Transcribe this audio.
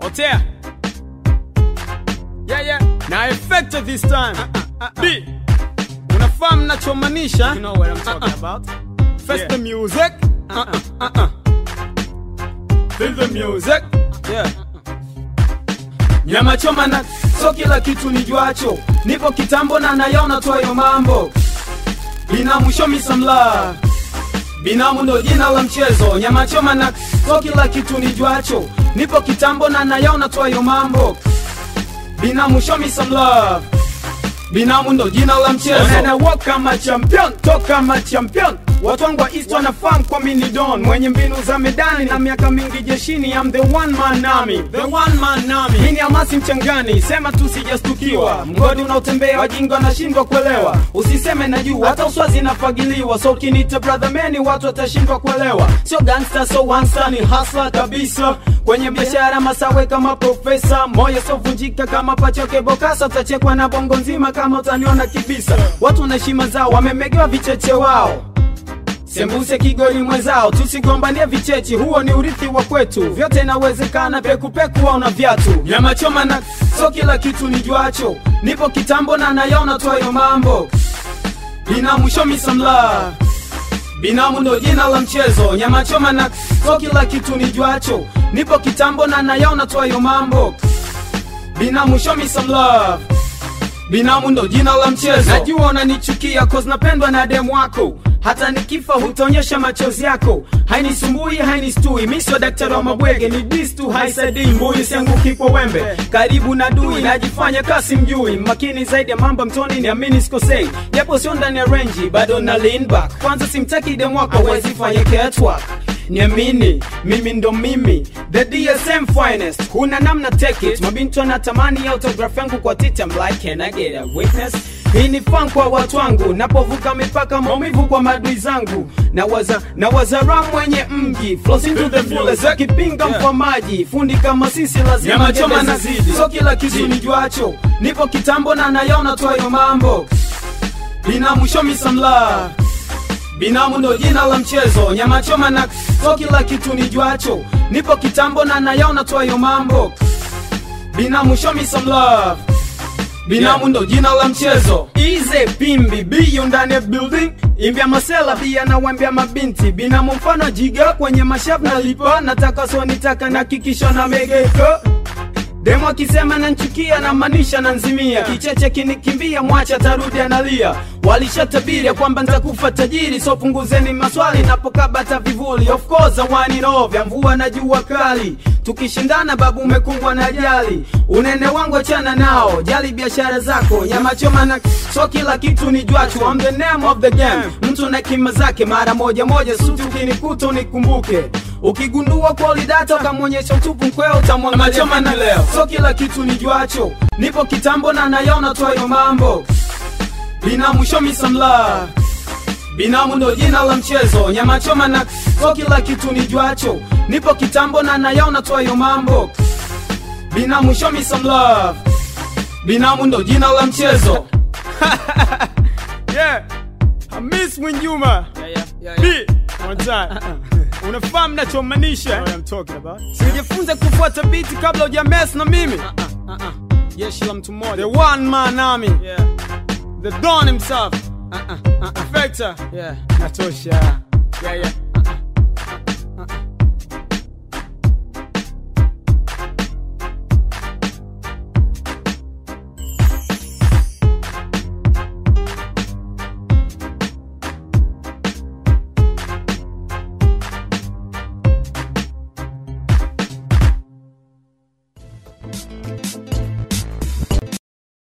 Otea. Yeah, yeah. Na effective this time. B. Unafahamu nachomaanisha? You know what I'm talking about. Face Yeah. the music. Uh-uh, uh-uh. Feel the music. Yeah. Nyama choma na so kila kitu nijuacho, nipo kitambo na nayaona twayo mambo. Binamu show me some love. Binamu ndo jina la mchezo. Nyama choma na so kila kitu nijuacho, nipo kitambo na nayaona twayo mambo. Binamu show me some love. Binamu ndo jina la mchezo. Na na walk kama champion, talk kama champion. Watu wangu wa East wanafahamu kwa mini don mwenye mbinu za medani na miaka mingi jeshini. I'm the one man army, the one man army. Mimi ni Hamasi mchangani, sema tu sijastukiwa. Mgodi unaotembea wajinga wanashindwa kuelewa. Usiseme najua, hata uswazi nafagiliwa. So ukiniita brother man watu watashindwa kuelewa. Sio gangster, so one ni hustler kabisa. Kwenye biashara masawe kama profesa, moyo sovunjika kama pachoke bokasa. Utachekwa na bongo nzima kama utaniona kibisa. Watu na heshima zao wamemegewa vicheche wao sembuse kigoli mwenzao, tusigombanie vichechi, huo ni urithi wa kwetu. Vyote inawezekana, pekupeku au na viatu. Nyama choma na so kila kitu nijuacho, nipo kitambo na nayaona twayo mambo. Binamu show me some love. Binamu ndo jina la mchezo. Nyama choma na so kila kitu nijuacho, nipo kitambo na nayaona twayo mambo. Binamu show me some love. Binamu ndo jina la mchezo. Najua unanichukia cause napendwa na demu wako. Hata nikifa hutaonyesha machozi yako. Hainisumbui, hainistui. Mimi sio daktari wa mabwege, ni dis tu haisaidii. Mbuyu sianguki kwa wembe. Karibu na dui, najifanya kasi mjui. Makini zaidi ya mambo mtoni, niamini sikosei. Japo sio ndani ya range, bado na lean back. Kwanza simtaki demu wako, hawezi fanya catwalk. Niamini, mimi ndo mimi The DSM finest Kuna namna take it Mabintu wanatamani autograph yangu kwa tita I'm like can I get a witness hii ni fan kwa watu wangu napovuka mipaka maumivu kwa madui zangu nawaza nawaza ram mwenye mji flows into the fullest akipinga mfamaji fundi kama sisi lazima Nyama choma na zidi so kila kitu nijuacho nipo kitambo na nayaona twayo mambo binamu show me some love Binamu ndo jina la mchezo, nyama choma na so kila kitu nijuacho, nipo kitambo na nayaona twayo mambo. Binamu show me some love. Binamu ndo jina la mchezo. Ize pimbi biyo ndani ya building imbia masela pia na wambia mabinti binamu mfano jiga kwenye mashavu na lipa nataka so nitaka na kikisho na megeka Demo akisema nanchukia na maanisha nanzimia, kicheche kinikimbia, mwacha tarudi analia. Walishatabiri ya kwamba nitakufa tajiri, so punguzeni maswali napokabata vivuli. Of course I want it all, vya mvua na jua kali, tukishindana babu umekumbwa na ajali. Unene wangu achana nao, jali biashara zako, nyama choma na so kila kitu ni jwachu. I'm the name of the game, mtu na kima zake, mara moja moja suti ukinikuta unikumbuke Ukigundua quality data ukamwonyesha utupu mkweo utamwangalia Choma na leo. So kila kitu nijuacho, nipo kitambo na nayaona twayo mambo. Binamu show me some love. Binamu ndo jina la mchezo, nyama choma na so kila kitu nijuacho, nipo kitambo na nayaona twayo mambo. Binamu show me some love. Binamu ndo jina la mchezo. yeah. Hamis Mwinjuma. Yeah, yeah, yeah, B. One time. Unafahamu nachomaanisha? What I'm talking about. Sijifunze kufuata biti kabla hujames na mimi. Uh-uh. Jeshi la mtu The mmoja. one man army, Yeah. the Don himself, Uh-uh. Uh-uh. Vector. Yeah. Natosha. Yeah, yeah. Thank